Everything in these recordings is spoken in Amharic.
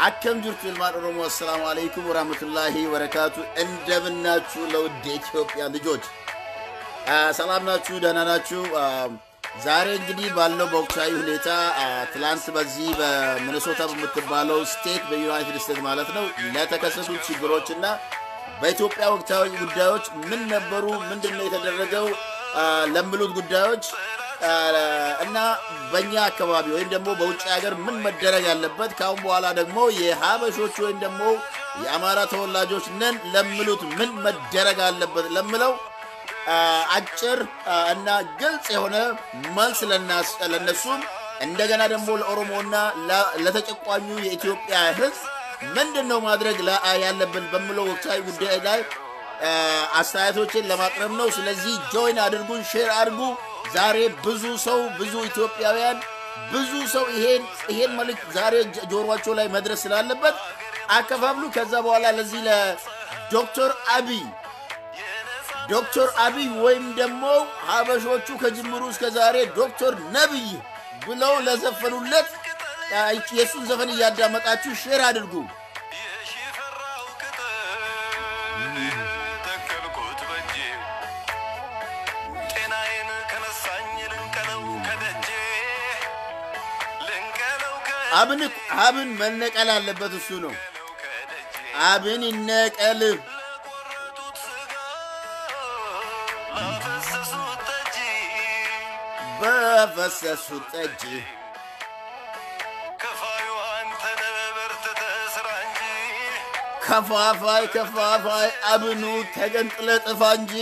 አከም ጅርቱ ይልማን ኦሮሞ አሰላሙ አለይኩም ወራህመቱላሂ ወበረካቱ። እንደምናችሁ ለውድ የኢትዮጵያ ልጆች ሰላም ናችሁ? ደህና ናችሁ? ዛሬ እንግዲህ ባለው በወቅታዊ ሁኔታ ትላንት በዚህ በሚኒሶታ በምትባለው ስቴት በዩናይትድ ስቴትስ ማለት ነው ለተከሰቱ ችግሮች እና በኢትዮጵያ ወቅታዊ ጉዳዮች ምን ነበሩ፣ ምንድን ነው የተደረገው ለሚሉት ጉዳዮች እና በእኛ አካባቢ ወይም ደግሞ በውጭ ሀገር ምን መደረግ ያለበት ከአሁን በኋላ ደግሞ የሀበሾች ወይም ደግሞ የአማራ ተወላጆች ነን ለሚሉት ምን መደረግ አለበት ለምለው አጭር እና ግልጽ የሆነ መልስ ለነሱም እንደገና ደግሞ ለኦሮሞና ለተጨቋኙ የኢትዮጵያ ሕዝብ ምንድን ነው ማድረግ ያለብን በምለው ወቅታዊ ጉዳይ ላይ አስተያየቶችን ለማቅረብ ነው። ስለዚህ ጆይን አድርጉን፣ ሼር አድርጉ። ዛሬ ብዙ ሰው ብዙ ኢትዮጵያውያን ብዙ ሰው ይሄን ይሄን መልእክት ዛሬ ጆሮቸው ላይ መድረስ ስላለበት አከፋፍሉ። ከዛ በኋላ ለዚህ ለዶክተር አብይ ዶክተር አብይ ወይም ደግሞ ሀበሾቹ ከጅምሩ እስከ ዛሬ ዶክተር ነብይ ብለው ለዘፈኑለት የእሱን ዘፈን እያዳመጣችሁ ሼር አድርጉ። አብን አብን መነቀል አለበት። እሱ ነው አብን ይነቀል። በፈሰሱት ጠጅ ከፋፋይ ከፋፋይ አብኑ ተገንጥለ ጥፋ እንጂ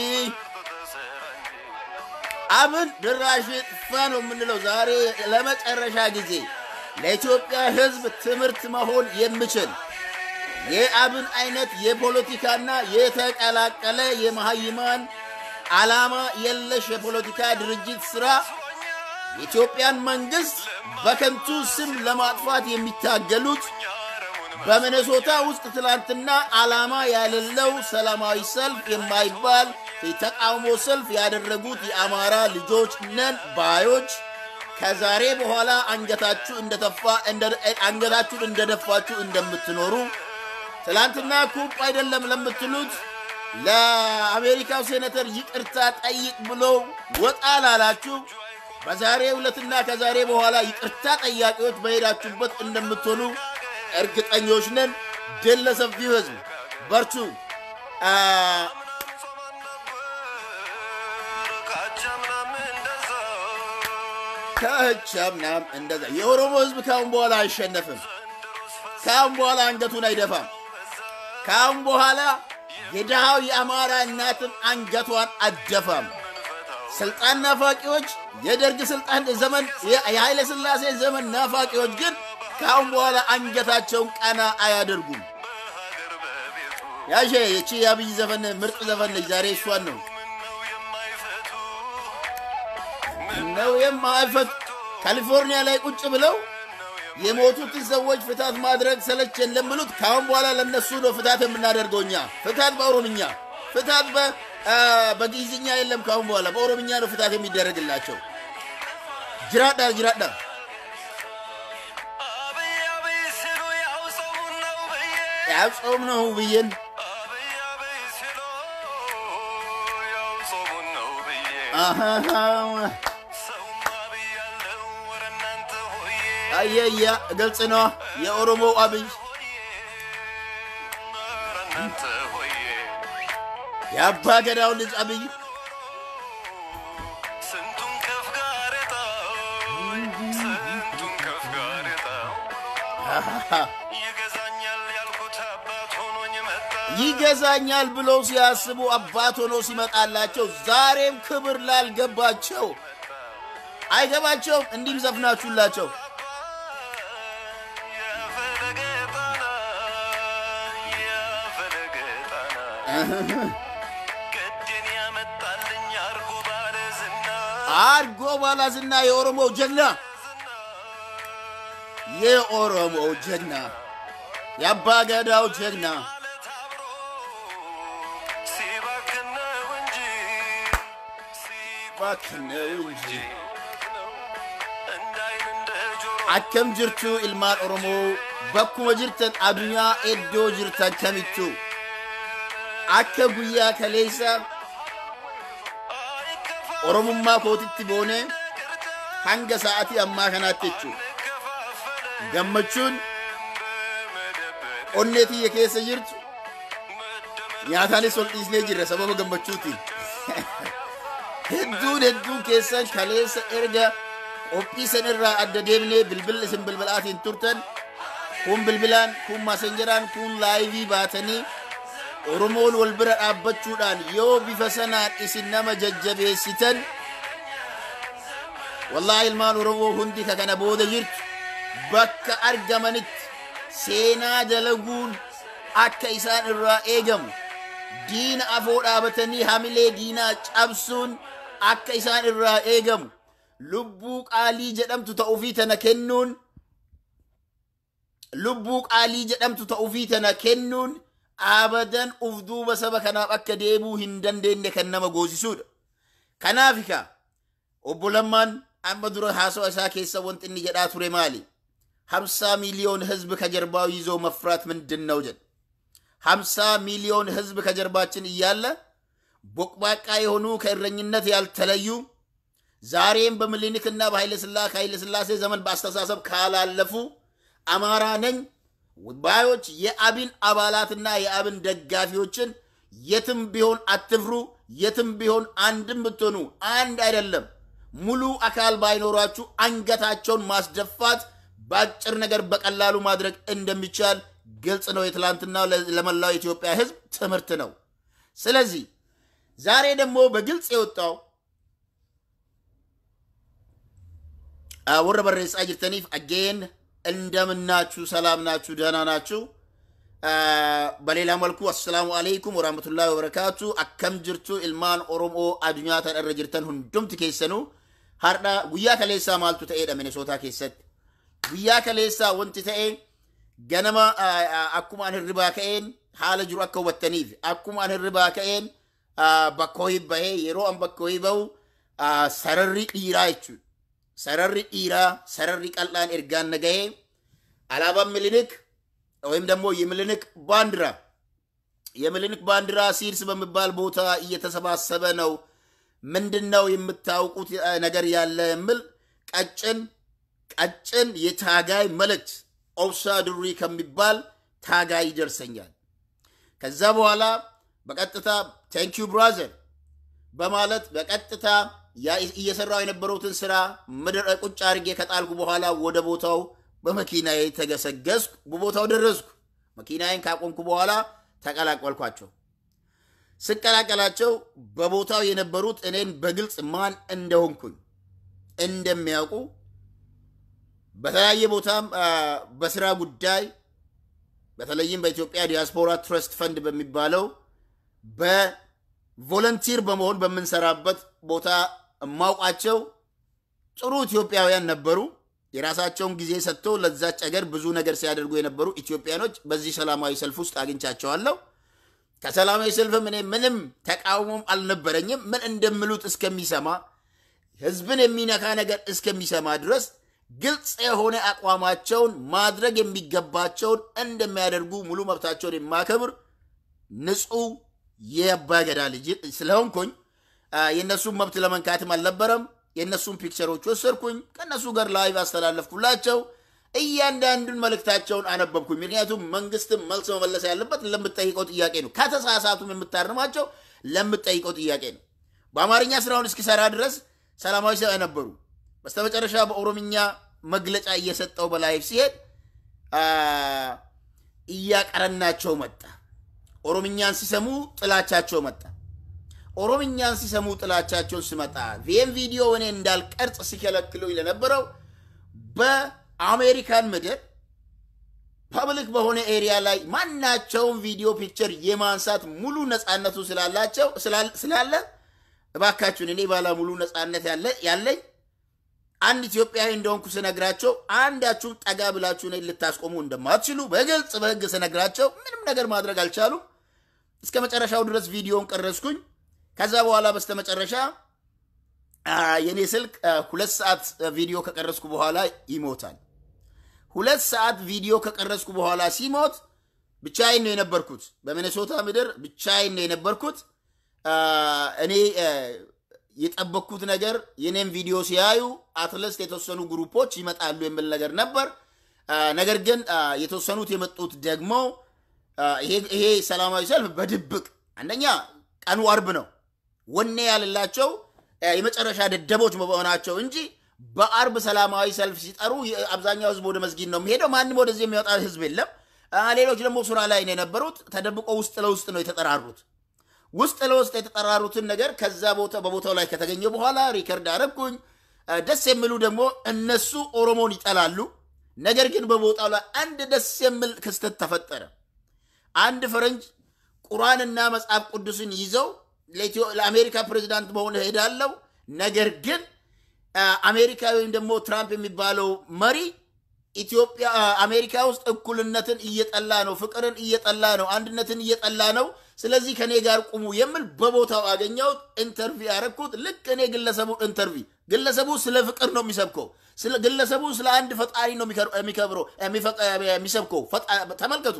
አብን ድራሽ ጥፋ ነው የምንለው ዛሬ ለመጨረሻ ጊዜ ለኢትዮጵያ ሕዝብ ትምህርት መሆን የሚችል የአብን አይነት የፖለቲካና የተቀላቀለ የመሀይማን ዓላማ የለሽ የፖለቲካ ድርጅት ስራ የኢትዮጵያን መንግስት በከንቱ ስም ለማጥፋት የሚታገሉት በሚኔሶታ ውስጥ ትላንትና ዓላማ ያሌለው ሰላማዊ ሰልፍ የማይባል የተቃውሞ ሰልፍ ያደረጉት የአማራ ልጆች ነን ባዮች ከዛሬ በኋላ አንገታችሁ እንደተፋ አንገታችሁን እንደደፋችሁ እንደምትኖሩ ትላንትና ኩፕ አይደለም ለምትሉት ለአሜሪካው ሴኔተር ይቅርታ ጠይቅ ብሎ ወጣ ላላችሁ በዛሬ ዕለትና ከዛሬ በኋላ ይቅርታ ጠያቂዎች በሄዳችሁበት እንደምትሆኑ እርግጠኞች ነን። ድል ለሰፊው ህዝብ፣ በርቱ። ከቻምናም እንደዛ የኦሮሞ ህዝብ ካሁን በኋላ አይሸነፍም። ካሁን በኋላ አንገቱን አይደፋም። ካሁን በኋላ የድሃው የአማራ እናትም አንገቷን አደፋም። ስልጣን ናፋቂዎች፣ የደርግ ስልጣን ዘመን፣ የኃይለ ሥላሴ ዘመን ናፋቂዎች ግን ከአሁን በኋላ አንገታቸውን ቀና አያደርጉም። ያሼ የቺ የአብይ ዘፈን ምርጥ ዘፈን ነች። ዛሬ እሷን ነው ነው የማይፈቱ ካሊፎርኒያ ላይ ቁጭ ብለው የሞቱትን ሰዎች ፍታት ማድረግ ሰለቸን ለሚሉት ከአሁን በኋላ ለነሱ ነው ፍታት የምናደርገው እኛ። ፍታት በኦሮምኛ ፍታት በግዕዝኛ የለም። ከአሁን በኋላ በኦሮምኛ ነው ፍታት የሚደረግላቸው። ጅራዳ ጅራዳ ያው ጾም ነው ብዬን አየያ ግልጽ ነው። የኦሮሞው አብይ የአባ ገዳው ልጅ አብይ ይገዛኛል ብለው ሲያስቡ አባት ሆኖ ሲመጣላቸው ዛሬም ክብር ላልገባቸው አይገባቸውም። እንዲህም ዘፍናችሁላቸው አርጎ ባላ ዝና የኦሮሞው ጀግና የኦሮሞው ጀግና የአባ ገዳው ጀግና ባክነው እንጂ አከም ጅርቱ ኢልማን ኦሮሞ bakkuma jirtan adunyaa iddoo jirtan kamittuu akka guyyaa kaleessa oromummaa kootitti boonee hanga sa'atii ammaa kanaatti jechuudha gammachuun onnee tiyya keessa jirtu nyaataanis ol dhiisnee jirra sababa gammachuutiin hedduun hedduun keessan kaleessa erga qophii san irraa adda deemnee bilbila isin bilbilaatiin turtan kun bilbilaan kun maasenjaraan kun laayivii baatanii oromoon wal bira dhaabbachuudhaan yoo bifa sanaan isin nama jajjabeessitan wallaahi ilmaan oromoo hundi ka kana booda jirtu bakka argamanitti seenaa dalaguun akka isaan irraa eegamu diina afoo dhaabatanii hamilee diinaa cabsuun akka isaan irraa eegamu lubbuu qaalii jedhamtu ta'uufii tana kennuun lubbuu qaalii jedhamtu ta'uufii tana kennuun abadan uf duuba saba kanaaf akka deebuu hin dandeenye kan nama goosisuudha. Kanaafika obbo Lammaan amma dura haasawa isaa keessa wanti inni jedhaa ture maali? ሀምሳ ሚሊዮን ህዝብ ከጀርባው ይዞ መፍራት ምንድን ነው ጀን ሀምሳ ሚሊዮን ህዝብ ከጀርባችን እያለ ቦቅባቃ የሆኑ ከእረኝነት ያልተለዩ ዛሬም በምኒልክና በኃይለ ሥላሴ ዘመን በአስተሳሰብ ካላለፉ አማራ ነኝ ባዮች የአብን አባላትና የአብን ደጋፊዎችን የትም ቢሆን አትፍሩ፣ የትም ቢሆን አንድም ብትሆኑ አንድ አይደለም ሙሉ አካል ባይኖራችሁ አንገታቸውን ማስደፋት በአጭር ነገር በቀላሉ ማድረግ እንደሚቻል ግልጽ ነው። የትላንትና ለመላው የኢትዮጵያ ህዝብ ትምህርት ነው። ስለዚህ ዛሬ ደግሞ በግልጽ የወጣው ወረ በሬሳ ጅርተኒፍ አጌን እንደምናችሁ፣ ሰላም ናችሁ፣ ደህና ናችሁ። በሌላ መልኩ አሰላሙ አለይኩም ወራህመቱላሂ ወበረካቱ አከም ጅርቱ ኢልማን ኦሮሞ አዱኛ ተን irra jirtan hundumti keessanu har'a guyyaa kaleessaa maaltu ta'eedha minisootaa keessatti guyyaa kaleessaa wanti ta'e ganama akkuma an hirribaa ka'een haala jiru akka hubattaniif akkuma an hirribaa ka'een bakka ho'i bahee yeroo an bakka ho'i bahu sararri dhiiraa jechuudha. Sararri dhiiraa sararri qal'aan ergaan nagahee alaabaan milinik ወይም ደግሞ የሚሊኒክ ባንዲራ የሚሊኒክ ባንዲራ ሲርስ በሚባል ቦታ እየተሰባሰበ ነው። ምንድን ነው የምታውቁት ነገር ያለ የሚል ቀጭን ቀጭን የታጋይ መልእክት ኦብሳ ድሪ ከሚባል ታጋይ ይደርሰኛል። ከዛ በኋላ በቀጥታ ቴንኪዩ ብራዘር በማለት በቀጥታ እየሰራው የነበረውትን ስራ ምድር ቁጭ አድርጌ ከጣልኩ በኋላ ወደ ቦታው በመኪናዬ ተገሰገስኩ። በቦታው ደረስኩ። መኪናዬን ካቆምኩ በኋላ ተቀላቀልኳቸው። ስቀላቀላቸው በቦታው የነበሩት እኔን በግልጽ ማን እንደሆንኩኝ እንደሚያውቁ በተለያየ ቦታም በስራ ጉዳይ በተለይም በኢትዮጵያ ዲያስፖራ ትረስት ፈንድ በሚባለው በቮለንቲር በመሆን በምንሰራበት ቦታ የማውቃቸው ጥሩ ኢትዮጵያውያን ነበሩ። የራሳቸውን ጊዜ ሰጥተው ለዛች አገር ብዙ ነገር ሲያደርጉ የነበሩ ኢትዮጵያኖች በዚህ ሰላማዊ ሰልፍ ውስጥ አግኝቻቸዋለሁ። ከሰላማዊ ሰልፍም እኔ ምንም ተቃውሞም አልነበረኝም። ምን እንደምሉት እስከሚሰማ ህዝብን የሚነካ ነገር እስከሚሰማ ድረስ ግልጽ የሆነ አቋማቸውን ማድረግ የሚገባቸውን እንደሚያደርጉ ሙሉ መብታቸውን የማከብር ንጹሕ የአባገዳ ልጅ ስለሆንኩኝ የእነሱን መብት ለመንካትም አልነበረም። የእነሱን ፒክቸሮች ወሰድኩኝ፣ ከእነሱ ጋር ላይቭ አስተላለፍኩላቸው። እያንዳንዱን መልእክታቸውን አነበብኩኝ። ምክንያቱም መንግስትም መልስ መመለስ ያለበት ለምጠይቀው ጥያቄ ነው። ከተሳሳቱም የምታርማቸው ለምጠይቀው ጥያቄ ነው። በአማርኛ ስራውን እስኪሰራ ድረስ ሰላማዊ ሰው ነበሩ። በስተመጨረሻ በኦሮምኛ መግለጫ እየሰጠው በላይቭ ሲሄድ እያቀረናቸው መጣ። ኦሮምኛን ሲሰሙ ጥላቻቸው መጣ። ኦሮምኛን ሲሰሙ ጥላቻቸውን ሲመጣ ይህም ቪዲዮ እኔ እንዳልቀርጽ ሲከለክሉኝ ለነበረው በአሜሪካን ምድር ፐብሊክ በሆነ ኤሪያ ላይ ማናቸውም ቪዲዮ ፒክቸር የማንሳት ሙሉ ነፃነቱ ስላላቸው ስላለ እባካችሁን እኔ ባለ ሙሉ ነፃነት ያለኝ አንድ ኢትዮጵያዊ እንደሆንኩ ስነግራቸው አንዳችሁም ጠጋ ብላችሁ እኔን ልታስቆሙ እንደማትችሉ በግልጽ በህግ ስነግራቸው ምንም ነገር ማድረግ አልቻሉም። እስከ መጨረሻው ድረስ ቪዲዮን ቀረስኩኝ። ከዛ በኋላ በስተመጨረሻ የኔ ስልክ ሁለት ሰዓት ቪዲዮ ከቀረስኩ በኋላ ይሞታል። ሁለት ሰዓት ቪዲዮ ከቀረጽኩ በኋላ ሲሞት ብቻዬን ነው የነበርኩት። በሚኔሶታ ምድር ብቻዬን ነው የነበርኩት። እኔ የጠበቅኩት ነገር የኔም ቪዲዮ ሲያዩ አትለስት የተወሰኑ ግሩፖች ይመጣሉ የሚል ነገር ነበር። ነገር ግን የተወሰኑት የመጡት ደግሞ ይሄ ሰላማዊ ሰልፍ በድብቅ አንደኛ ቀኑ አርብ ነው፣ ወኔ ያልላቸው የመጨረሻ ደደቦች መሆናቸው እንጂ በአርብ ሰላማዊ ሰልፍ ሲጠሩ አብዛኛው ህዝብ ወደ መስጊድ ነው የሚሄደው። ማንም ወደዚህ የሚወጣ ህዝብ የለም። ሌሎች ደግሞ ስራ ላይ ነው የነበሩት። ተደብቆ ውስጥ ለውስጥ ነው የተጠራሩት። ውስጥ ለውስጥ የተጠራሩትን ነገር ከዛ ቦታ በቦታው ላይ ከተገኘ በኋላ ሪከርድ አረግኩኝ። ደስ የሚሉ ደግሞ እነሱ ኦሮሞን ይጠላሉ። ነገር ግን በቦታው ላይ አንድ ደስ የሚል ክስተት ተፈጠረ። አንድ ፈረንጅ ቁርአንና መጽሐፍ ቅዱስን ይዘው ለአሜሪካ ፕሬዚዳንት መሆን ሄዳለው። ነገር ግን አሜሪካ ወይም ደግሞ ትራምፕ የሚባለው መሪ ኢትዮጵያ አሜሪካ ውስጥ እኩልነትን እየጠላ ነው፣ ፍቅርን እየጠላ ነው፣ አንድነትን እየጠላ ነው። ስለዚህ ከኔ ጋር ቁሙ የሚል በቦታው አገኘሁት። ኢንተርቪው ያደረግኩት ልክ እኔ ግለሰቡ ኢንተርቪው ግለሰቡ ስለ ፍቅር ነው የሚሰብከው። ግለሰቡ ስለ አንድ ፈጣሪ ነው የሚከብረው የሚሰብከው። ተመልከቱ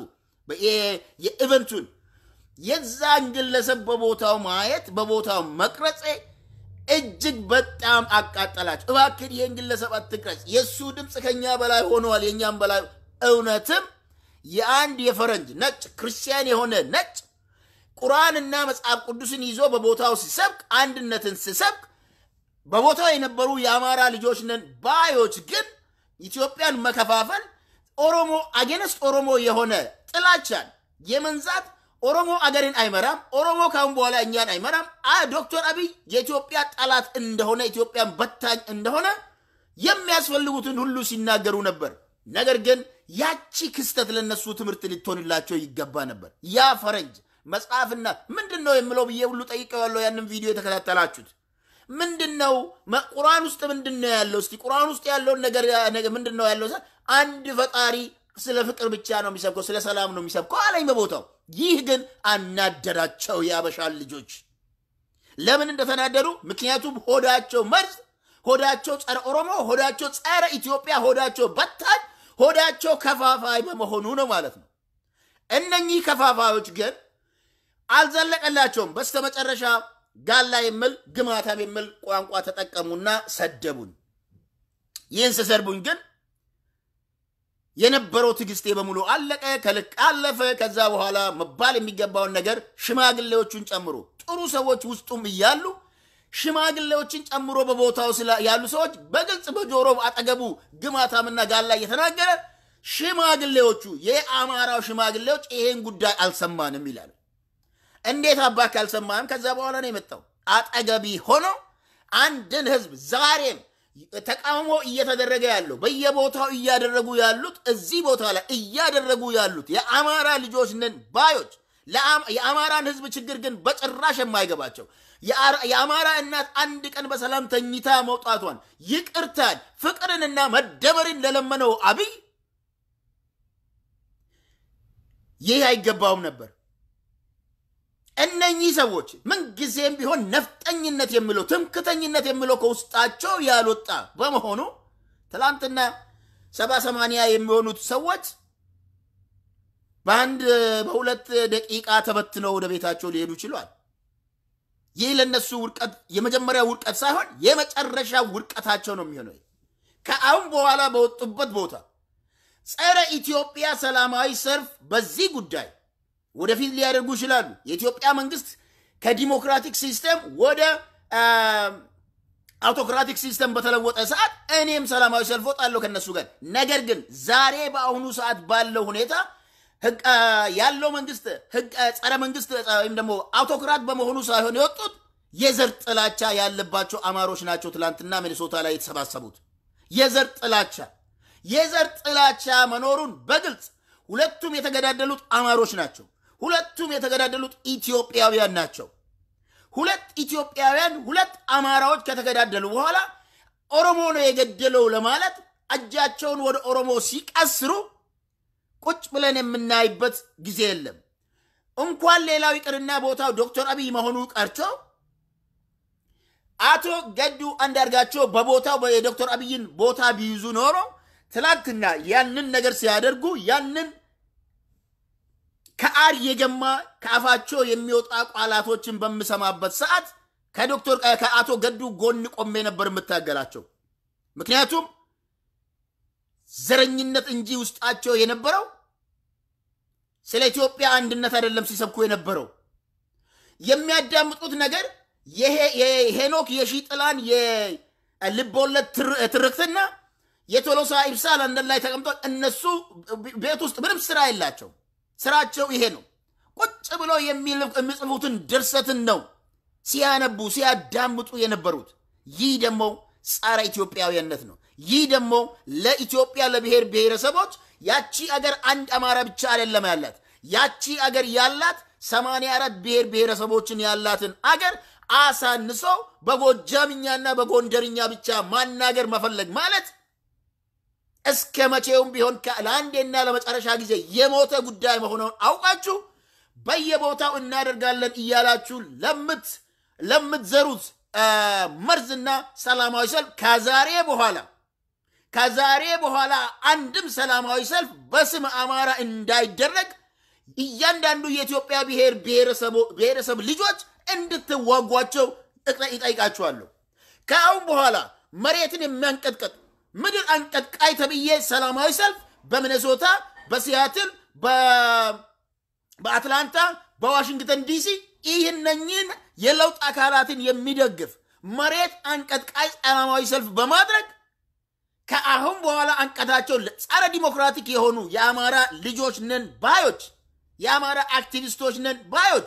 የኢቨንቱን የዛን ግለሰብ በቦታው ማየት በቦታው መቅረጼ እጅግ በጣም አቃጠላቸው። እባክን ይህን ግለሰብ አትቅረጽ፣ የእሱ ድምፅ ከኛ በላይ ሆነዋል፣ የእኛም በላይ እውነትም የአንድ የፈረንጅ ነጭ ክርስቲያን የሆነ ነጭ ቁርአንና መጽሐፍ ቅዱስን ይዞ በቦታው ሲሰብክ አንድነትን ሲሰብክ በቦታው የነበሩ የአማራ ልጆች ነን ባዮች ግን ኢትዮጵያን መከፋፈል ኦሮሞ አጌነስት ኦሮሞ የሆነ ጥላቻን የመንዛት ኦሮሞ አገርን አይመራም፣ ኦሮሞ ካሁን በኋላ እኛን አይመራም፣ ዶክተር አብይ የኢትዮጵያ ጠላት እንደሆነ ኢትዮጵያን በታኝ እንደሆነ የሚያስፈልጉትን ሁሉ ሲናገሩ ነበር። ነገር ግን ያቺ ክስተት ለነሱ ትምህርት ልትሆንላቸው ይገባ ነበር። ያ ፈረንጅ መጽሐፍና ምንድን ነው የምለው ብዬ ሁሉ ጠይቀዋለሁ። ያንን ቪዲዮ የተከታተላችሁት ምንድን ነው ቁርአን ውስጥ ምንድን ነው ያለው? እስቲ ቁርአን ውስጥ ያለውን ነገር ምንድን ነው ያለው? አንድ ፈጣሪ ስለ ፍቅር ብቻ ነው የሚሰብከው፣ ስለ ሰላም ነው የሚሰብከው አለኝ በቦታው። ይህ ግን አናደዳቸው የአበሻን ልጆች። ለምን እንደተናደዱ? ምክንያቱም ሆዳቸው መርዝ፣ ሆዳቸው ጸረ ኦሮሞ፣ ሆዳቸው ጸረ ኢትዮጵያ፣ ሆዳቸው በታኝ፣ ሆዳቸው ከፋፋይ በመሆኑ ነው ማለት ነው። እነኚህ ከፋፋዮች ግን አልዘለቀላቸውም። በስተመጨረሻ ጋላ የሚል ግማታም የሚል ቋንቋ ተጠቀሙና ሰደቡኝ። ይህን ስሰርቡኝ ግን የነበረው ትዕግስቴ በሙሉ አለቀ፣ ከልክ አለፈ። ከዛ በኋላ መባል የሚገባውን ነገር ሽማግሌዎቹን ጨምሮ ጥሩ ሰዎች ውስጡም እያሉ ሽማግሌዎችን ጨምሮ በቦታው ያሉ ሰዎች በግልጽ በጆሮ አጠገቡ ግማታምና ጋላ እየተናገረ ሽማግሌዎቹ የአማራው ሽማግሌዎች ይሄን ጉዳይ አልሰማንም ይላሉ። እንዴት አባክ አልሰማንም? ከዛ በኋላ ነው የመጣው አጠገቢ ሆኖ አንድን ህዝብ ዛሬም ተቃውሞ እየተደረገ ያለው በየቦታው እያደረጉ ያሉት እዚህ ቦታ ላይ እያደረጉ ያሉት የአማራ ልጆች ነን ባዮች የአማራን ህዝብ ችግር ግን በጭራሽ የማይገባቸው የአማራ እናት አንድ ቀን በሰላም ተኝታ መውጣቷን ይቅርታን፣ ፍቅርንና መደመርን ለለመነው አብይ ይህ አይገባውም ነበር። እነኚህ ሰዎች ምንጊዜም ቢሆን ነፍጠኝነት የሚለው ትምክተኝነት የሚለው ከውስጣቸው ያልወጣ በመሆኑ ትላንትና ሰባ ሰማንያ የሚሆኑት ሰዎች በአንድ በሁለት ደቂቃ ተበትነው ወደ ቤታቸው ሊሄዱ ችሏል። ይህ ለእነሱ ውድቀት የመጀመሪያ ውድቀት ሳይሆን የመጨረሻ ውድቀታቸው ነው የሚሆነው። ከአሁን በኋላ በወጡበት ቦታ ጸረ ኢትዮጵያ ሰላማዊ ሰልፍ በዚህ ጉዳይ ወደፊት ሊያደርጉ ይችላሉ። የኢትዮጵያ መንግስት ከዲሞክራቲክ ሲስተም ወደ አውቶክራቲክ ሲስተም በተለወጠ ሰዓት እኔም ሰላማዊ ሰልፍ ወጣለሁ ከነሱ ጋር። ነገር ግን ዛሬ በአሁኑ ሰዓት ባለው ሁኔታ ያለው መንግስት ጸረ መንግስት ወይም ደግሞ አውቶክራት በመሆኑ ሳይሆን የወጡት የዘር ጥላቻ ያለባቸው አማሮች ናቸው። ትላንትና ሚኒሶታ ላይ የተሰባሰቡት የዘር ጥላቻ የዘር ጥላቻ መኖሩን በግልጽ ሁለቱም የተገዳደሉት አማሮች ናቸው። ሁለቱም የተገዳደሉት ኢትዮጵያውያን ናቸው። ሁለት ኢትዮጵያውያን ሁለት አማራዎች ከተገዳደሉ በኋላ ኦሮሞ ነው የገደለው ለማለት እጃቸውን ወደ ኦሮሞ ሲቀስሩ ቁጭ ብለን የምናይበት ጊዜ የለም። እንኳን ሌላው ይቅርና ቦታው ዶክተር አብይ መሆኑ ቀርቶ አቶ ገዱ አንዳርጋቸው በቦታው የዶክተር አብይን ቦታ ቢይዙ ኖሮ ትላንትና ያንን ነገር ሲያደርጉ ያንን ከአር የገማ ከአፋቸው የሚወጣ ቃላቶችን በምሰማበት ሰዓት ከዶክተር ከአቶ ገዱ ጎን ቆሜ ነበር የምታገላቸው። ምክንያቱም ዘረኝነት እንጂ ውስጣቸው የነበረው ስለ ኢትዮጵያ አንድነት አይደለም ሲሰብኩ የነበረው። የሚያዳምጡት ነገር የሄኖክ የሺጥላን የልቦለድ ትርክትና የቶሎሳ ኢብሳ ለንደን ላይ ተቀምጠው እነሱ ቤት ውስጥ ምንም ስራ የላቸው። ስራቸው ይሄ ነው። ቁጭ ብለው የሚጽፉትን ድርሰትን ነው ሲያነቡ ሲያዳምጡ የነበሩት። ይህ ደግሞ ጸረ ኢትዮጵያዊነት ነው። ይህ ደግሞ ለኢትዮጵያ ለብሔር ብሔረሰቦች ያቺ አገር አንድ አማራ ብቻ አይደለም ያላት። ያቺ አገር ያላት ሰማንያ አራት ብሔር ብሔረሰቦችን ያላትን አገር አሳንሶ በጎጃምኛና በጎንደርኛ ብቻ ማናገር መፈለግ ማለት እስከ መቼውም ቢሆን ለአንዴና ለመጨረሻ ጊዜ የሞተ ጉዳይ መሆኑን አውቃችሁ በየቦታው እናደርጋለን እያላችሁ ለምት ለምትዘሩት መርዝና ሰላማዊ ሰልፍ ከዛሬ በኋላ ከዛሬ በኋላ አንድም ሰላማዊ ሰልፍ በስም አማራ እንዳይደረግ እያንዳንዱ የኢትዮጵያ ብሔር ብሔረሰብ ልጆች እንድትዋጓቸው ይጠይቃችኋለሁ። ከአሁን በኋላ መሬትን የሚያንቀጥቀጥ ምድር አንቀጥቃይ ተብዬ ሰላማዊ ሰልፍ በሚኔሶታ፣ በሲያትል፣ በአትላንታ፣ በዋሽንግተን ዲሲ ይህነኝን የለውጥ አካላትን የሚደግፍ መሬት አንቀጥቃይ ሰላማዊ ሰልፍ በማድረግ ከአሁን በኋላ አንቀታቸው ጸረ ዲሞክራቲክ የሆኑ የአማራ ልጆች ነን ባዮች፣ የአማራ አክቲቪስቶች ነን ባዮች፣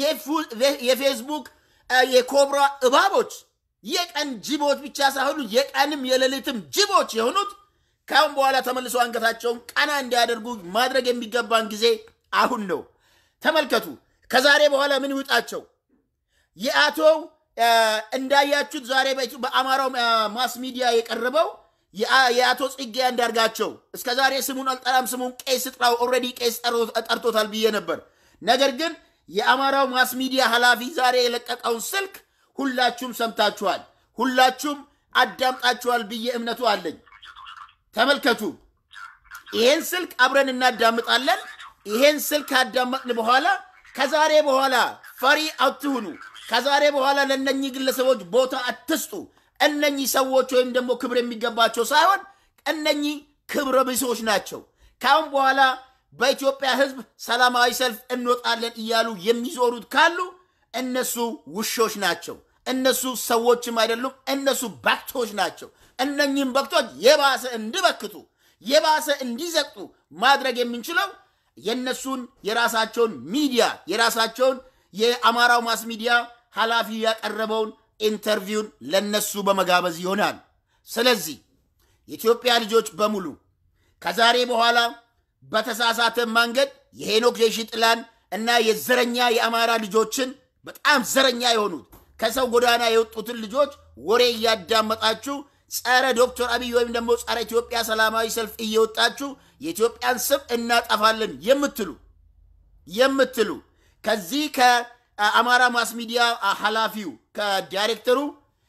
የፌስቡክ የኮብራ እባቦች፣ የቀን ጅቦች ብቻ ሳይሆኑ የቀንም የሌሊትም ጅቦች የሆኑት ከአሁን በኋላ ተመልሶ አንገታቸውን ቀና እንዲያደርጉ ማድረግ የሚገባን ጊዜ አሁን ነው። ተመልከቱ። ከዛሬ በኋላ ምን ይውጣቸው? የአቶ እንዳያችሁት ዛሬ በአማራው ማስ ሚዲያ የቀረበው የአቶ ጽጌ አንዳርጋቸው እስከ ዛሬ ስሙን አልጠራም፣ ስሙን ቄስ ጥራው፣ ኦልሬዲ ቄስ ጠርቶታል ብዬ ነበር። ነገር ግን የአማራው ማስ ሚዲያ ኃላፊ ዛሬ የለቀቀውን ስልክ ሁላችሁም ሰምታችኋል፣ ሁላችሁም አዳምጣችኋል ብዬ እምነቱ አለኝ። ተመልከቱ። ይሄን ስልክ አብረን እናዳምጣለን። ይሄን ስልክ ካዳመጥን በኋላ ከዛሬ በኋላ ፈሪ አትሁኑ። ከዛሬ በኋላ ለእነኚህ ግለሰቦች ቦታ አትስጡ። እነኚህ ሰዎች ወይም ደግሞ ክብር የሚገባቸው ሳይሆን እነኚህ ክብረ ቢሶች ናቸው። ካሁን በኋላ በኢትዮጵያ ሕዝብ ሰላማዊ ሰልፍ እንወጣለን እያሉ የሚዞሩት ካሉ እነሱ ውሾች ናቸው። እነሱ ሰዎችም አይደሉም። እነሱ በክቶች ናቸው። እነኚህም በክቶች የባሰ እንዲበክቱ የባሰ እንዲዘቅጡ ማድረግ የምንችለው የእነሱን የራሳቸውን ሚዲያ የራሳቸውን የአማራው ማስ ሚዲያ ኃላፊ ያቀረበውን ኢንተርቪውን ለነሱ በመጋበዝ ይሆናል። ስለዚህ የኢትዮጵያ ልጆች በሙሉ ከዛሬ በኋላ በተሳሳተ መንገድ የሄኖክ የሺጥላን እና የዘረኛ የአማራ ልጆችን በጣም ዘረኛ የሆኑት ከሰው ጎዳና የወጡትን ልጆች ወሬ እያዳመጣችሁ ጸረ ዶክተር አብይ ወይም ደግሞ ጸረ ኢትዮጵያ ሰላማዊ ሰልፍ እየወጣችሁ የኢትዮጵያን ስም እናጠፋለን የምትሉ የምትሉ ከዚህ ከአማራ ማስ ሚዲያ ኃላፊው ከዳይሬክተሩ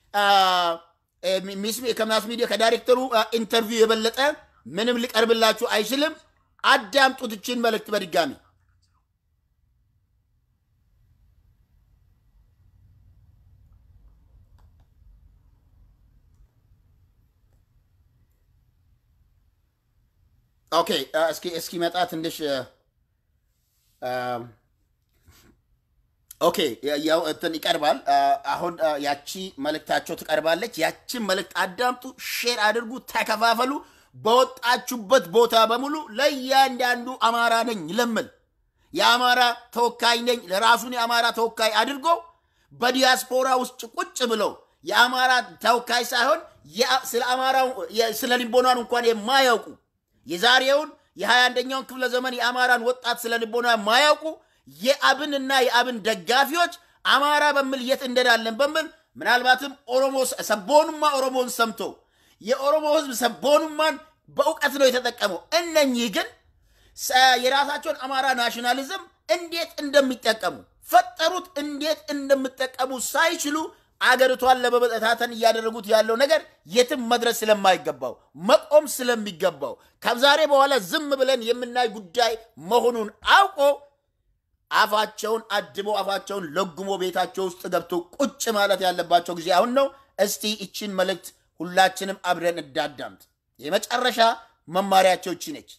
ከማስ ሚዲያ ከዳይሬክተሩ ኢንተርቪው የበለጠ ምንም ሊቀርብላችሁ አይችልም። አዳምጡት ይችን መልእክት በድጋሚ ኦኬ እስኪ እስኪመጣ ትንሽ ኦኬ ያው እንትን ይቀርባል። አሁን ያቺ መልእክታቸው ትቀርባለች። ያችን መልእክት አዳምጡ፣ ሼር አድርጉ፣ ተከፋፈሉ። በወጣችሁበት ቦታ በሙሉ ለእያንዳንዱ አማራ ነኝ ለምል የአማራ ተወካይ ነኝ ለራሱን የአማራ ተወካይ አድርጎ በዲያስፖራ ውስጥ ቁጭ ብለው የአማራ ተወካይ ሳይሆን ስለ አማራው ስለ ልቦናን እንኳን የማያውቁ የዛሬውን የሀያ አንደኛውን ክፍለ ዘመን የአማራን ወጣት ስለ ልቦና የማያውቁ የአብንና የአብን ደጋፊዎች አማራ በሚል የት እንደዳለን በሚል ምናልባትም ኦሮሞ ሰቦኑማ ኦሮሞን ሰምቶ የኦሮሞ ሕዝብ ሰቦኑማን በእውቀት ነው የተጠቀመው። እነኚህ ግን የራሳቸውን አማራ ናሽናሊዝም እንዴት እንደሚጠቀሙ ፈጠሩት እንዴት እንደሚጠቀሙ ሳይችሉ አገሪቷን ለመበጠታተን እያደረጉት ያለው ነገር የትም መድረስ ስለማይገባው መቆም ስለሚገባው ከዛሬ በኋላ ዝም ብለን የምናይ ጉዳይ መሆኑን አውቆ አፋቸውን አድበው አፋቸውን ለጉሞ ቤታቸው ውስጥ ገብቶ ቁጭ ማለት ያለባቸው ጊዜ አሁን ነው። እስቲ ይችን መልእክት ሁላችንም አብረን እንዳዳምጥ። የመጨረሻ መማሪያቸው ይቺ ነች።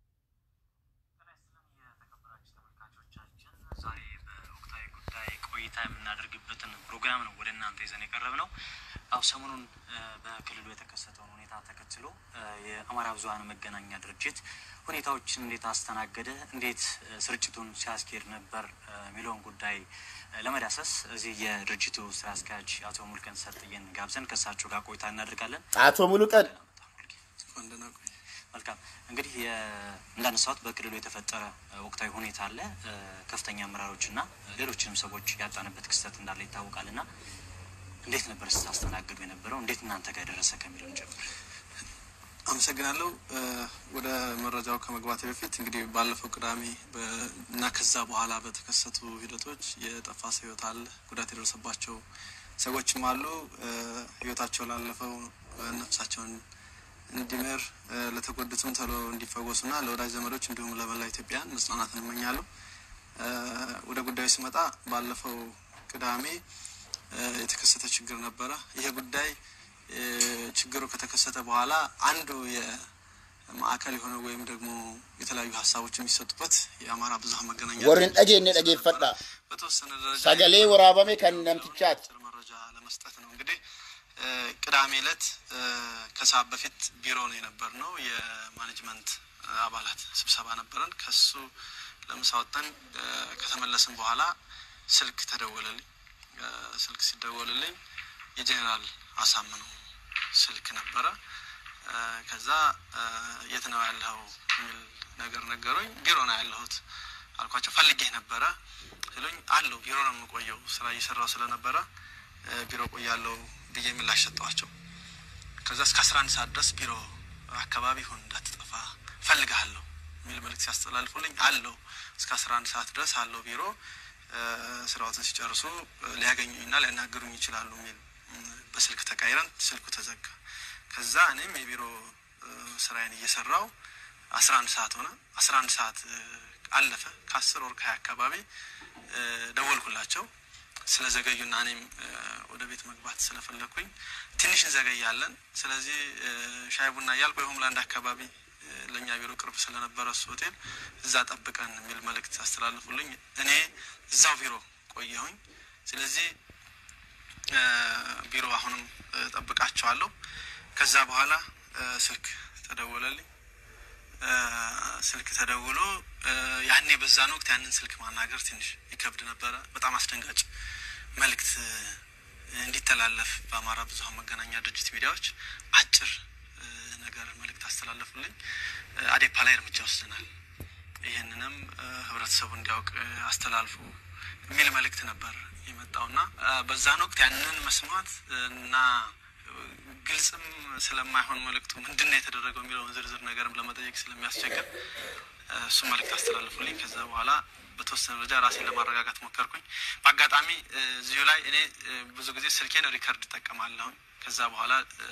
የተከበራችሁ ተመልካቾቻችን ዛሬ በወቅታዊ ጉዳይ ቆይታ የምናደርግበትን ፕሮግራም ነው ወደ እናንተ ይዘን የቀረብ ነው። አው ሰሞኑን በክልሉ የተከሰተውን ሁኔታ ተከትሎ የአማራ ብዙኃን መገናኛ ድርጅት ሁኔታዎችን እንዴት አስተናገደ፣ እንዴት ስርጭቱን ሲያስኬድ ነበር የሚለውን ጉዳይ ለመዳሰስ እዚህ የድርጅቱ ስራ አስኪያጅ አቶ ሙልቀን ሰጥየን ጋብዘን ከእሳቸው ጋር ቆይታ እናደርጋለን። አቶ ሙሉቀን መልካም እንግዲህ እንዳነሳሁት በክልሉ የተፈጠረ ወቅታዊ ሁኔታ አለ። ከፍተኛ አመራሮችና ሌሎችንም ሰዎች ያጣንበት ክስተት እንዳለ ይታወቃል። እና እንዴት ነበር ስታስተናግዱ የነበረው? እንዴት እናንተ ጋር ደረሰ ከሚለው ጀምር። አመሰግናለሁ። ወደ መረጃው ከመግባቴ በፊት እንግዲህ ባለፈው ቅዳሜ እና ከዛ በኋላ በተከሰቱ ሂደቶች የጠፋ ሰው ህይወት አለ፣ ጉዳት የደረሰባቸው ሰዎችም አሉ። ህይወታቸው ላለፈው ነፍሳቸውን እንዲምር ለተጎዱትም ቶሎ እንዲፈወሱና ለወዳጅ ዘመዶች እንዲሁም ለመላ ኢትዮጵያን መጽናናትን እመኛለሁ። ወደ ጉዳዩ ስመጣ ባለፈው ቅዳሜ የተከሰተ ችግር ነበረ። ይሄ ጉዳይ ችግሩ ከተከሰተ በኋላ አንዱ የማዕከል የሆነ ወይም ደግሞ የተለያዩ ሀሳቦች የሚሰጡበት የአማራ ብዙኃን መገናኛ ወርን ጠጌ እኔ ጠጌ ፈዳ በተወሰነ ደረጃ ሰገሌ ወራበሜ ከነምትቻት አጭር መረጃ ለመስጠት ነው። እንግዲህ ቅዳሜ ዕለት ከሰዓት በፊት ቢሮ ነው የነበር ነው የማኔጅመንት አባላት ስብሰባ ነበረን። ከሱ ለምሳ ወጥተን ከተመለስን በኋላ ስልክ ተደወለልኝ። ስልክ ሲደወልልኝ የጄኔራል አሳምነው ስልክ ነበረ። ከዛ የት ነው ያለኸው የሚል ነገር ነገሩኝ። ቢሮ ነው ያለሁት አልኳቸው። ፈልጌህ ነበረ ሲሉኝ አለው ቢሮ ነው የምቆየው ስራ እየሰራው ስለነበረ ቢሮ ቆያለው ብዬ ምላሽ ሰጠዋቸው። ከዛ እስከ አስራ አንድ ሰዓት ድረስ ቢሮ አካባቢ ሁን እንዳትጠፋ ፈልግሃለሁ የሚል መልዕክት ሲያስተላልፉልኝ አለው እስከ አስራ አንድ ሰዓት ድረስ አለው ቢሮ ስራዎትን ሲጨርሱ ሊያገኙኝና ሊያናግሩኝ ይችላሉ የሚል በስልክ ተቃይረን ስልኩ ተዘጋ። ከዛ እኔም የቢሮ ስራዬን እየሰራው አስራ አንድ ሰዓት ሆነ። አስራ አንድ ሰዓት አለፈ። ከአስር ወር ከሀያ አካባቢ ደወልኩላቸው ስለዘገዩና እኔም ወደ ቤት መግባት ስለፈለግኩኝ ትንሽ እንዘገያለን፣ ስለዚህ ሻይ ቡና እያልኩ የሆምላንድ አካባቢ ለእኛ ቢሮ ቅርብ ስለነበረ እሱ ሆቴል እዛ ጠብቀን የሚል መልእክት አስተላልፉልኝ። እኔ እዛው ቢሮ ቆየሁኝ። ስለዚህ ቢሮ አሁንም ጠብቃቸዋለሁ። ከዛ በኋላ ስልክ ተደወለልኝ። ስልክ ተደውሎ ያኔ በዛን ወቅት ያንን ስልክ ማናገር ትንሽ ይከብድ ነበረ። በጣም አስደንጋጭ መልእክት እንዲተላለፍ በአማራ ብዙኃን መገናኛ ድርጅት ሚዲያዎች አጭር ነገር መልእክት አስተላለፉልኝ። አዴፓ ላይ እርምጃ ወስደናል፣ ይህንንም ህብረተሰቡ እንዲያውቅ አስተላልፉ የሚል መልእክት ነበር የመጣውና በዛን ወቅት ያንን መስማት እና ግልጽም ስለማይሆን መልእክቱ ምንድን ነው የተደረገው የሚለውን ዝርዝር ነገርም ለመጠየቅ ስለሚያስቸግር እሱ መልእክት አስተላልፉልኝ። ከዛ በኋላ በተወሰነ ደረጃ ራሴን ለማረጋጋት ሞከርኩኝ። በአጋጣሚ እዚሁ ላይ እኔ ብዙ ጊዜ ስልኬን ሪከርድ እጠቀማለሁኝ። ከዛ በኋላ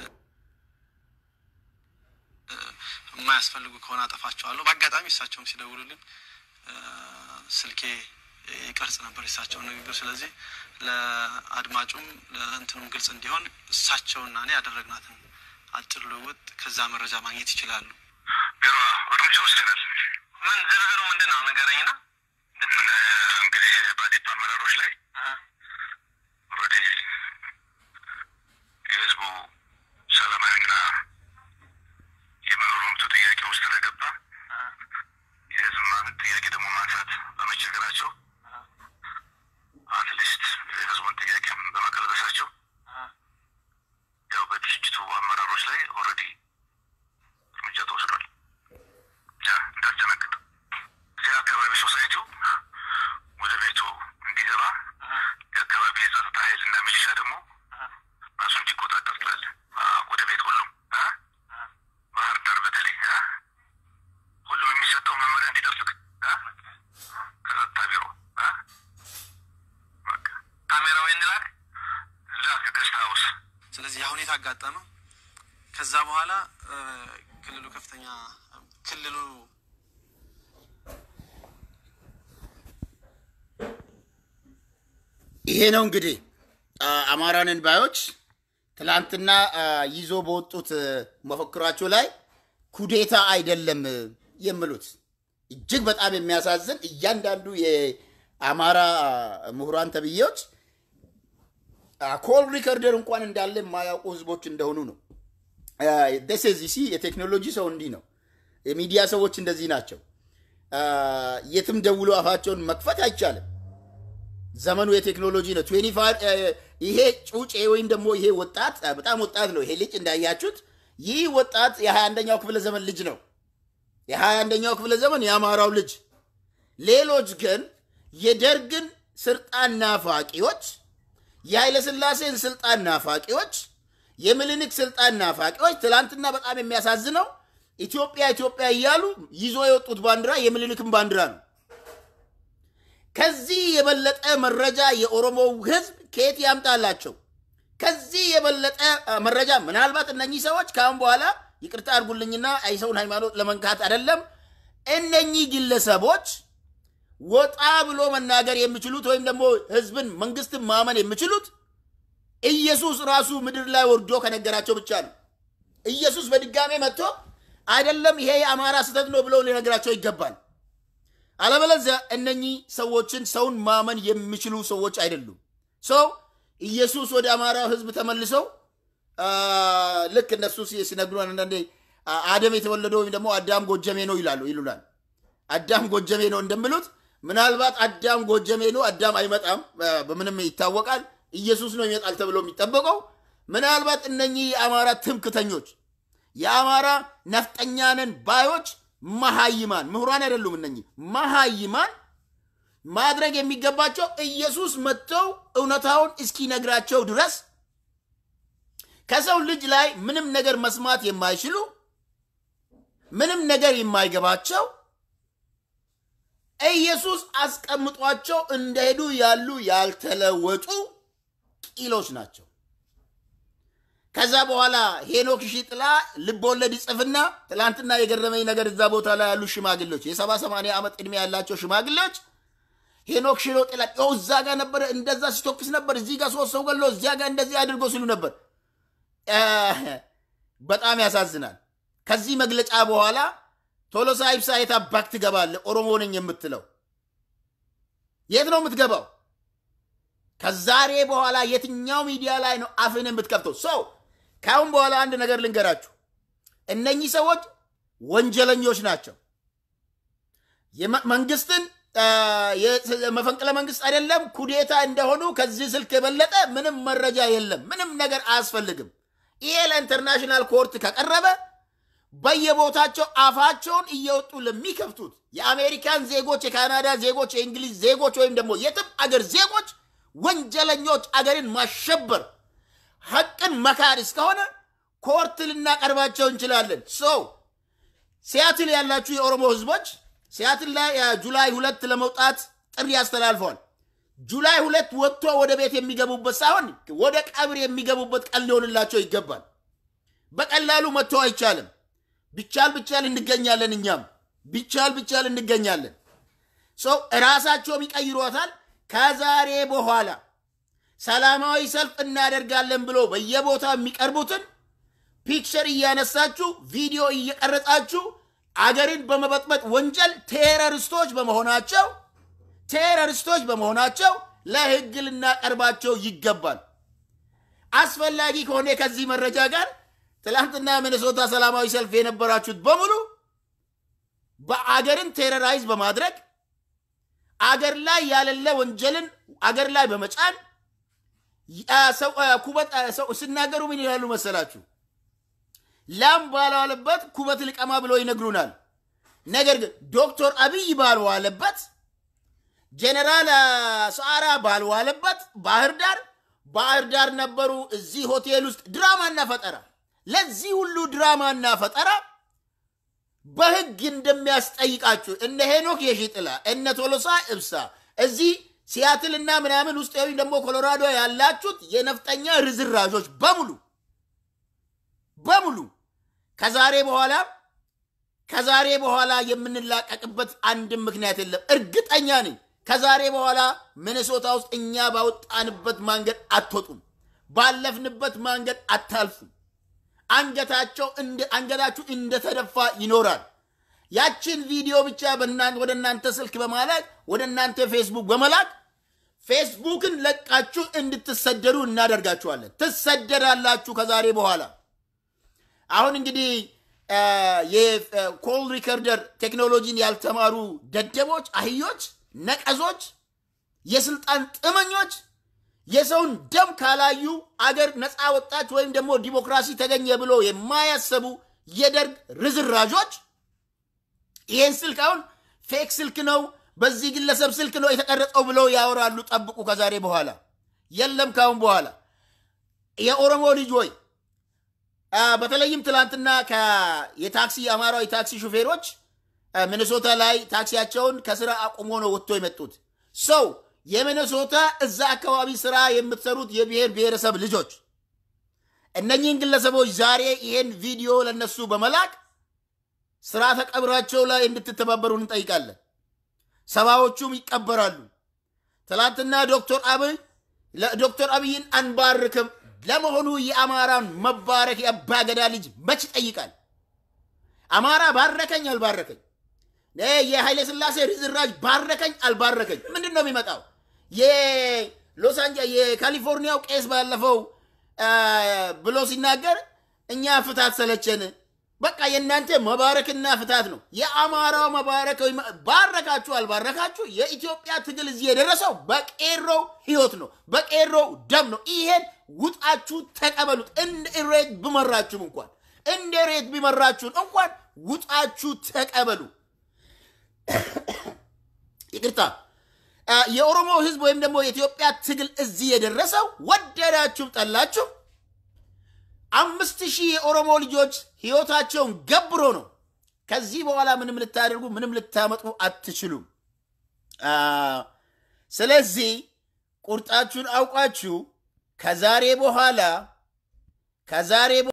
የማያስፈልጉ ከሆነ አጠፋቸዋለሁ። በአጋጣሚ እሳቸውም ሲደውሉልኝ ስልኬ ይቀርጽ ነበር የእሳቸውን ንግግር። ስለዚህ ለአድማጩም ለእንትኑም ግልጽ እንዲሆን እሳቸውና እኔ ያደረግናትን አጭር ልውውጥ ከዛ መረጃ ማግኘት ይችላሉ። ቢሮ እርምጃ ወስደናል። ምን ዝርዝሩ ምንድን ነው ንገረኝና። እንግዲህ በአዴፓ አመራሮች ላይ ኦልሬዲ የህዝቡ ሰላማዊና የመኖር መብቱ ጥያቄ ውስጥ ስለገባ የህዝብ ማን- ጥያቄ ደግሞ ማንሳት በመቸገራቸው አትሊስት የህዝቡን ጥያቄም በመቀልበሳቸው ያው በድርጅቱ አመራሮች ላይ ኦልሬዲ እርምጃ ተወስዷል። ያ እንዳስደነግጥ እዚህ አካባቢ ሶሳይቲው ወደ ቤቱ እንዲገባ የአካባቢ የጸጥታ ኃይል እና ሚሊሻ ደግሞ ራሱ እንዲቆጣጠር ትላለ። ወደ ቤት ሁሉም አ? ባህር ዳር በተለይ አ? አጋጠመ። ከዛ በኋላ እ፣ ክልሉ ከፍተኛ ክልሉ ይሄ ነው እንግዲህ አ፣ አማራንን ባዮች ትላንትና አ፣ ይዞ በወጡት እ፣ መፈክራቸው ላይ ኩዴታ አይደለም እ፣ የሚሉት እጅግ በጣም የሚያሳዝን እያንዳንዱ የአማራ አ፣ ምሁራን ተብዬዎች ኮል ሪከርደር እንኳን እንዳለ የማያውቁ ህዝቦች እንደሆኑ ነው። ደሴዚሲ የቴክኖሎጂ ሰው እንዲህ ነው። የሚዲያ ሰዎች እንደዚህ ናቸው። አ፣ የትም ደውሎ አፋቸውን መክፈት አይቻልም። ዘመኑ የቴክኖሎጂ ነው። 25 እ፣ ይሄ ጩጬ ወይም ደግሞ ይሄ ወጣት እ፣ በጣም ወጣት ነው። ይሄ ልጅ እንዳያችሁት ይህ ወጣት የ21ኛው ክፍለ ዘመን ልጅ ነው። የ21ኛው ክፍለ ዘመን የአማራው ልጅ። ሌሎች ግን የደርግን ስልጣን ናፋቂዎች፣ የኃይለ ሥላሴን ስልጣን ናፋቂዎች፣ የምኒልክ ስልጣን ናፋቂዎች ትላንትና በጣም የሚያሳዝነው ኢትዮጵያ ኢትዮጵያ እያሉ ይዞ የወጡት ባንዲራ የምኒልክን ባንዲራ ነው። ከዚህ የበለጠ መረጃ የኦሮሞው ህዝብ ከየት ያምጣላቸው? ከዚህ የበለጠ አ፣ መረጃ ምናልባት እነኚህ ሰዎች ከአሁን በኋላ ይቅርታ አድርጉልኝና የሰውን ሃይማኖት ለመንካት አይደለም። እነኚህ ግለሰቦች ወጣ ብሎ መናገር የሚችሉት ወይም ደግሞ ህዝብን መንግስትን ማመን የሚችሉት ኢየሱስ ራሱ ምድር ላይ ወርዶ ከነገራቸው ብቻ ነው። ኢየሱስ በድጋሜ መጥቶ አይደለም ይሄ የአማራ ስህተት ነው ብለው ሊነግራቸው ይገባል። አለበለዚያ እነኚህ ሰዎችን ሰውን ማመን የሚችሉ ሰዎች አይደሉም። ሰው ኢየሱስ ወደ አማራው ህዝብ ተመልሰው አ፣ ልክ እነሱ ሲ- ሲነግሩን አንዳንዴ አ፣ አደም የተወለደው ወይም ደግሞ አዳም ጎጀሜ ነው ይላሉ ይሉናል። አዳም ጎጀሜ ነው እንደሚሉት ምናልባት አዳም ጎጀሜ ነው፣ አዳም አይመጣም፣ አ፣ በምንም ይታወቃል። ኢየሱስ ነው ይመጣል ተብሎ የሚጠበቀው ምናልባት እነኚህ የአማራ ትምክተኞች የአማራ ነፍጠኛንን ባዮች መሃይማን ምሁራን አይደሉም። እነኚህ መሃይማን ማድረግ የሚገባቸው ኢየሱስ መጥተው እውነታውን እስኪነግራቸው ድረስ ከሰው ልጅ ላይ ምንም ነገር መስማት የማይችሉ ምንም ነገር የማይገባቸው ኢየሱስ አስቀምጧቸው እንደሄዱ ያሉ ያልተለወጡ ቂሎች ናቸው። ከዛ በኋላ ሄኖክ ሺጥላ ልብ ወለድ ይጽፍና ትላንትና የገረመኝ ነገር እዛ ቦታ ላይ ያሉ ሽማግሌዎች የሰባ ሰማንያ ዓመት ዕድሜ ያላቸው ሽማግሌዎች ሄኖክ ሽሮ ጥላ ው እዛ ጋር ነበረ እንደዛ ሲቶክስ ነበር፣ እዚህ ጋር ሶስት ሰው ገሎ እዚያ ጋር እንደዚህ አድርጎ ሲሉ ነበር። አ፣ በጣም ያሳዝናል። ከዚህ መግለጫ በኋላ ቶሎሳ ኢብሳ የት አባክ ትገባለህ? ኦሮሞ ነኝ የምትለው የት ነው የምትገባው? ከዛሬ በኋላ የትኛው ሚዲያ ላይ ነው አፍን የምትከፍተው? ሰው ከአሁን በኋላ አንድ ነገር ልንገራችሁ። እነኚህ ሰዎች ወንጀለኞች ናቸው። የመ- መንግስትን አ፣ የ- መፈንቅለ መንግስት አይደለም ኩዴታ እንደሆኑ ከዚህ ስልክ የበለጠ ምንም መረጃ የለም። ምንም ነገር አያስፈልግም። ይሄ ለኢንተርናሽናል ኮርት ከቀረበ በየቦታቸው አፋቸውን እየወጡ ለሚከፍቱት የአሜሪካን ዜጎች፣ የካናዳ ዜጎች፣ የእንግሊዝ ዜጎች ወይም ደግሞ የትም አገር ዜጎች ወንጀለኞች አገርን ማሸበር ሐቅን መካድ እስከሆነ ኮርት ልናቀርባቸው እንችላለን። ሰው ሲያትል ያላችሁ የኦሮሞ ህዝቦች ሲያትል ላይ አ፣ ጁላይ ሁለት ለመውጣት ጥሪ አስተላልፈዋል። ጁላይ ሁለት ወጥቶ ወደ ቤት የሚገቡበት ሳይሆን ወደ ቀብር የሚገቡበት ቀን ሊሆንላቸው ይገባል። በቀላሉ መጥቶ አይቻልም። ቢቻል ብቻል እንገኛለን። እኛም ቢቻል ብቻል እንገኛለን። ሰው እራሳቸውም ይቀይሯታል። ከዛሬ በኋላ ሰላማዊ ሰልፍ እናደርጋለን ብሎ በየቦታው የሚቀርቡትን ፒክቸር እያነሳችሁ ቪዲዮ እየቀረጻችሁ አገርን በመበጥበጥ ወንጀል ቴረሪስቶች በመሆናቸው ቴረሪስቶች በመሆናቸው ለሕግ ልናቀርባቸው ይገባል። አስፈላጊ ከሆነ ከዚህ መረጃ ጋር ትላንትና ሚኒሶታ ሰላማዊ ሰልፍ የነበራችሁት በሙሉ በአገርን ቴረራይዝ በማድረግ አገር ላይ ያለለ ወንጀልን አገር ላይ በመጫን ያ ሰው- አ፣ ኩበት አ፣ ሰው ሲናገሩ ምን ይላሉ መሰላችሁ? ላም ባልዋለበት ኩበት ልቀማ ብሎ ይነግሩናል። ነገር ግን ዶክተር አብይ ባልዋለበት ጀነራል አ፣ ሰዓራ ባልዋለበት ባህር ዳር ባህር ዳር ነበሩ። እዚህ ሆቴል ውስጥ ድራማና ፈጠራ ለዚህ ሁሉ ድራማና ፈጠራ በህግ እንደሚያስጠይቃችሁ እነ ሄኖክ የሺጥላ እነ ቶሎሳ እብሳ እዚህ ሲያትልና ምናምን ውስጥ ወይም ደግሞ ኮሎራዶ ያላችሁት የነፍጠኛ ርዝራዦች በሙሉ በሙሉ ከዛሬ በኋላ ከዛሬ በኋላ የምንላቀቅበት አንድም ምክንያት የለም። እርግጠኛ ነኝ። ከዛሬ በኋላ ሚኔሶታ ውስጥ እኛ ባወጣንበት መንገድ አትወጡም፣ ባለፍንበት መንገድ አታልፉም። አንገታቸው አንገታችሁ እንደተደፋ ይኖራል። ያችን ቪዲዮ ብቻ ወደ እናንተ ስልክ በማላክ ወደ እናንተ ፌስቡክ በመላክ ፌስቡክን ለቃችሁ እንድትሰደዱ እናደርጋችኋለን። ትሰደዳላችሁ ከዛሬ በኋላ። አሁን እንግዲህ የኮል ሪከርደር ቴክኖሎጂን ያልተማሩ ደደቦች፣ አህዮች፣ ነቀዞች፣ የስልጣን ጥመኞች የሰውን ደም ካላዩ አገር ነፃ ወጣች ወይም ደግሞ ዲሞክራሲ ተገኘ ብሎ የማያሰቡ የደርግ ርዝራዦች ይሄን ስልክ አሁን ፌክ ስልክ ነው፣ በዚህ ግለሰብ ስልክ ነው የተቀረጸው ብለው ያወራሉ። ጠብቁ። ከዛሬ በኋላ የለም። ካሁን በኋላ የኦሮሞ ልጅ ወይ በተለይም ትላንትና የታክሲ የአማራው የታክሲ ሹፌሮች ሚኒሶታ ላይ ታክሲያቸውን ከስራ አቁሞ ነው ወጥቶ የመጡት ሰው የሚኒሶታ እዛ አካባቢ ስራ የምትሰሩት የብሔር ብሔረሰብ ልጆች እነኚህን ግለሰቦች ዛሬ ይሄን ቪዲዮ ለነሱ በመላክ ስርዓተ ቀብራቸው ላይ እንድትተባበሩ እንጠይቃለን። ሰባዎቹም ይቀበራሉ። ትላንትና ዶክተር አብይ ዶክተር አብይን አንባርክም። ለመሆኑ የአማራን መባረክ የአባገዳ ልጅ መች ይጠይቃል? አማራ ባረከኝ አልባረከኝ፣ የኃይለ ሥላሴ ርዝራጅ ባረከኝ አልባረከኝ፣ ምንድን ነው የሚመጣው? የሎስ አንጀ የካሊፎርኒያው ቄስ ባለፈው ብሎ ሲናገር እኛ ፍታት ሰለቸን። በቃ የእናንተ መባረክና ፍታት ነው። የአማራው መባረክ ባረካችሁ አልባረካችሁ የኢትዮጵያ ትግል እዚህ የደረሰው በቄሮው ህይወት ነው፣ በቄሮው ደም ነው። ይሄን ውጣችሁ ተቀበሉት። እንደ ሬት ብመራችሁም እንኳን እንደ ሬት ቢመራችሁን እንኳን ውጣችሁ ተቀበሉ። ይቅርታ የኦሮሞ ህዝብ ወይም ደግሞ የኢትዮጵያ ትግል እዚህ የደረሰው ወደዳችሁም ጠላችሁ አምስት ሺህ የኦሮሞ ልጆች ህይወታቸውን ገብሮ ነው። ከዚህ በኋላ ምንም ልታደርጉ ምንም ልታመጡ አትችሉም። ስለዚህ ቁርጣችሁን አውቃችሁ ከዛሬ በኋላ ከዛሬ